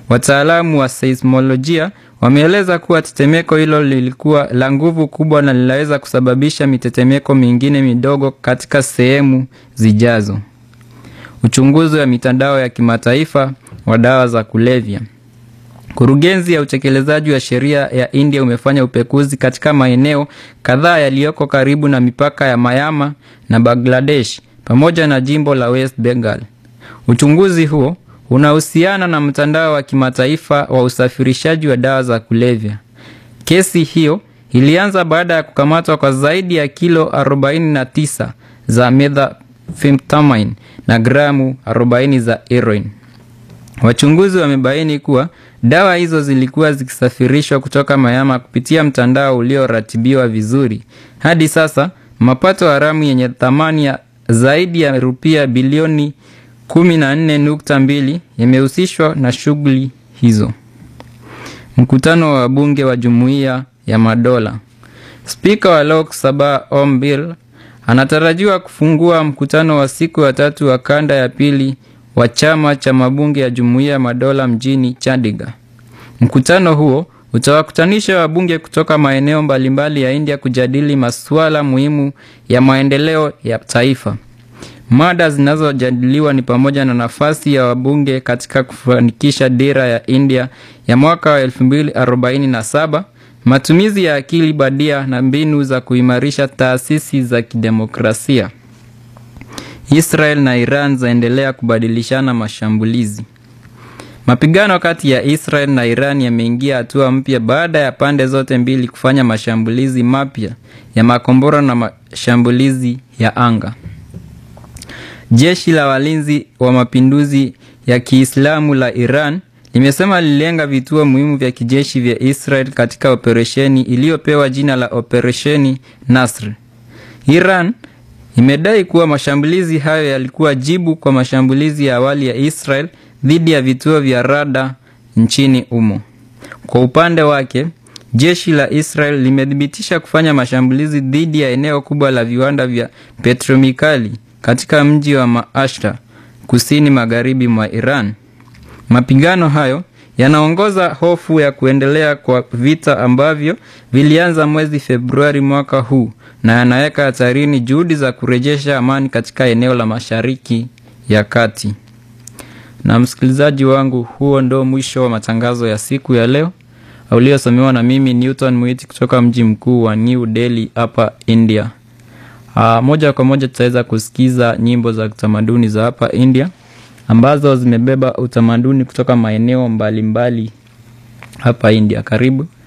Wataalamu wa seismolojia wameeleza kuwa tetemeko hilo lilikuwa la nguvu kubwa na linaweza kusababisha mitetemeko mingine midogo katika sehemu zijazo. Uchunguzi wa mitandao ya kimataifa wa dawa za kulevya. Kurugenzi ya utekelezaji wa sheria ya India umefanya upekuzi katika maeneo kadhaa yaliyoko karibu na mipaka ya Myanmar na Bangladesh pamoja na jimbo la West Bengal. Uchunguzi huo unahusiana na mtandao wa kimataifa wa usafirishaji wa dawa za kulevya. Kesi hiyo ilianza baada ya kukamatwa kwa zaidi ya kilo 49 za methamphetamine na gramu 40 za heroin. Wachunguzi wamebaini kuwa dawa hizo zilikuwa zikisafirishwa kutoka Myanmar kupitia mtandao ulioratibiwa vizuri. Hadi sasa mapato haramu yenye thamani ya zaidi ya rupia bilioni 14.2 yamehusishwa na shughuli hizo. Mkutano wa wabunge wa Jumuiya ya Madola. Spika wa Lok Sabha Om Birla anatarajiwa kufungua mkutano wa siku ya tatu wa kanda ya pili wa chama cha mabunge ya Jumuiya ya Madola mjini Chandigarh. Mkutano huo utawakutanisha wabunge kutoka maeneo mbalimbali ya India kujadili masuala muhimu ya maendeleo ya taifa. Mada zinazojadiliwa ni pamoja na nafasi ya wabunge katika kufanikisha dira ya India ya mwaka wa 2047, matumizi ya akili bandia na mbinu za kuimarisha taasisi za kidemokrasia. Israel na Iran zaendelea kubadilishana mashambulizi. Mapigano kati ya Israel na Iran yameingia hatua mpya baada ya pande zote mbili kufanya mashambulizi mapya ya makombora na mashambulizi ya anga. Jeshi la walinzi wa mapinduzi ya Kiislamu la Iran limesema lililenga vituo muhimu vya kijeshi vya Israel katika operesheni iliyopewa jina la Operesheni Nasr. Iran imedai kuwa mashambulizi hayo yalikuwa jibu kwa mashambulizi ya awali ya Israel dhidi ya vituo vya rada nchini humo. Kwa upande wake, jeshi la Israel limethibitisha kufanya mashambulizi dhidi ya eneo kubwa la viwanda vya petromikali katika mji wa Maashta, kusini magharibi mwa Iran. Mapigano hayo yanaongoza hofu ya kuendelea kwa vita ambavyo vilianza mwezi Februari mwaka huu na yanaweka hatarini juhudi za kurejesha amani katika eneo la Mashariki ya Kati. Na msikilizaji wangu, huo ndo mwisho wa matangazo ya siku ya leo uliosomewa na mimi Newton Mwiti kutoka mji mkuu wa New Delhi hapa India. Aa, moja kwa moja tutaweza kusikiza nyimbo za kitamaduni za hapa India ambazo zimebeba utamaduni kutoka maeneo mbalimbali hapa India. Karibu.